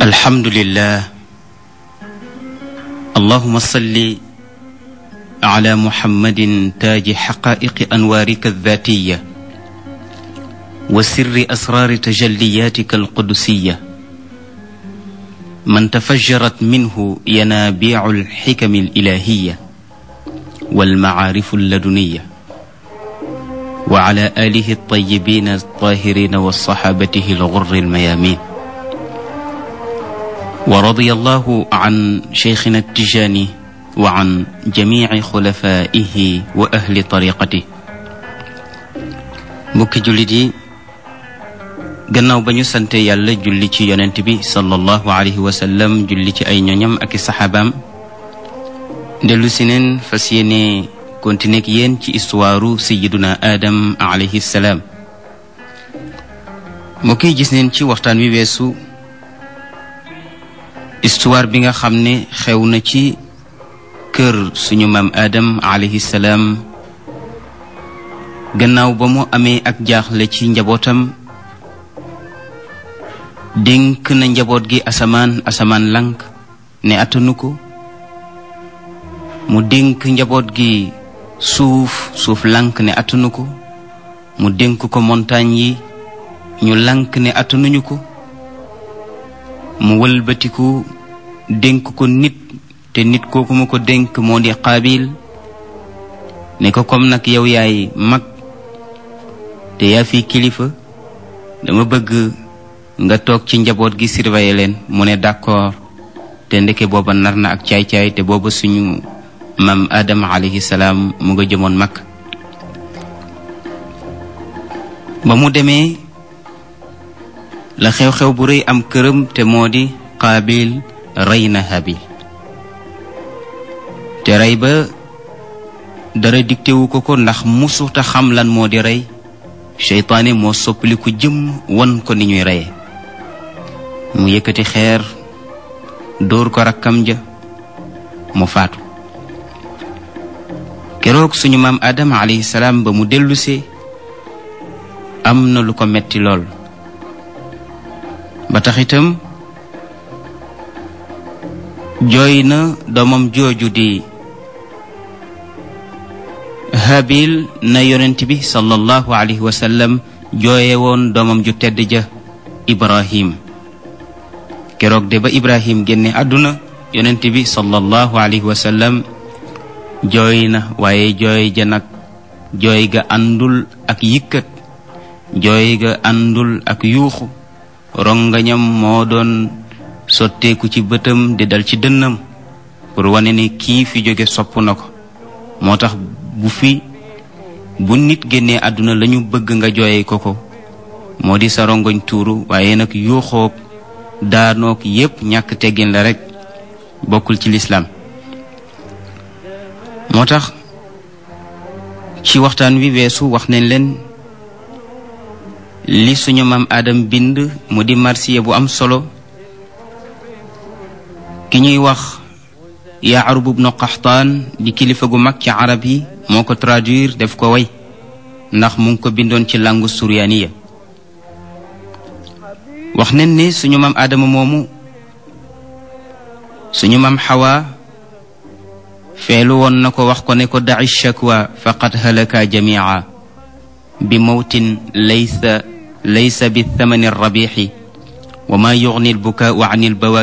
الحمد لله اللهم صل على محمد تاج حقائق انوارك الذاتيه وسر اسرار تجلياتك القدسيه من تفجرت منه ينابيع الحكم الالهيه والمعارف اللدنيه وعلى اله الطيبين الطاهرين وصحابته الغر الميامين ورضي الله عن شيخنا التجاني وعن جميع خلفائه واهل طريقته mbokki jullit yi gannaaw ba ñu sante yàlla julli ci yonent bi sallallahu alayhi wa sallam julli ci ay ñoñam ak i saxaabaam dellu si neen fas yéene continuer ak yéen ci histoire sayiduna Adam alayhi salaam mbokk yi gis neen ci waxtaan wi weesu histoire bi nga xam ne xew na ci kër suñu maam Adam alayhi salaam gannaaw ba mu amee ak jaaxle ci njabootam dénk na njaboot gi asamaan asamaan lank ne attanu ko mu dénk njaboot gi suuf suuf lank ne attanu ko mu dénk ko montagne yi ñu lank ne attanuñu ko mu wëlbatiku dénk ko nit te nit kooku ma ko dénk moo di qaabil ne ko comme nag yow yaay mag te yaa fi kilifa dama bëgg nga toog ci njaboot gi surveiller leen mu ne d'accord te ndeke booba nar na ak caay-caay te booba suñu maam Adama alayhi salaam mu nga jëmoon mag ba mu demee la xew-xew bu rëy am këram te moo di qaabil rey na habil te rey ba dara diktewu ko ko ndax musuta xam lan moo di rey seytaane moo soppali ko jëm won ko ni ñuy reye mu yëkkati xeer dóor ko rakkam ja mu faatu keroog suñu maam Adama alayhi salaam ba mu dellusee am na lu ko metti lool ba tax itam jooy na doomam jooju di habil na yonent bi sallallahu alayhi wa sallam jooye woon doomam ju tedd ja ibrahim keroog de ba ibrahim génne àdduna yonent bi sallallahu alayhi wa sallam jooy na waaye jooy ja nag jooy ga àndul ak yikkat jooy ga àndul ak yuuxu rongañam moo doon sotteeku ci bëtam di dal ci dënnam pour wane ne kii fi jóge sopp na ko moo tax bu fi bu nit génnee àdduna lañu bëgg nga jooye ko ko moo di sa rongoñ tuuru waaye nag yuuxoog daanoog yépp ñàkk teggin la rekk bokkul ci lislaam moo tax ci waxtaan wi weesu wax nañ leen li suñu maam Adam bind mu di marsiya bu am solo ki ñuy wax Yaarub ibnu Qaxtaan di kilifa gu mag ci arab yi moo ko traduire def ko way ndax mu ngi ko bindoon ci langue suryaaniya wax nañ ne suñu maam Adama moomu suñu maam Xawa feelu woon na ko wax ko ne ko daci shakwa faqad halaka jamia bi mawtin laysa laysa bi thamani rabixi wa ma yugni albukaau an albawa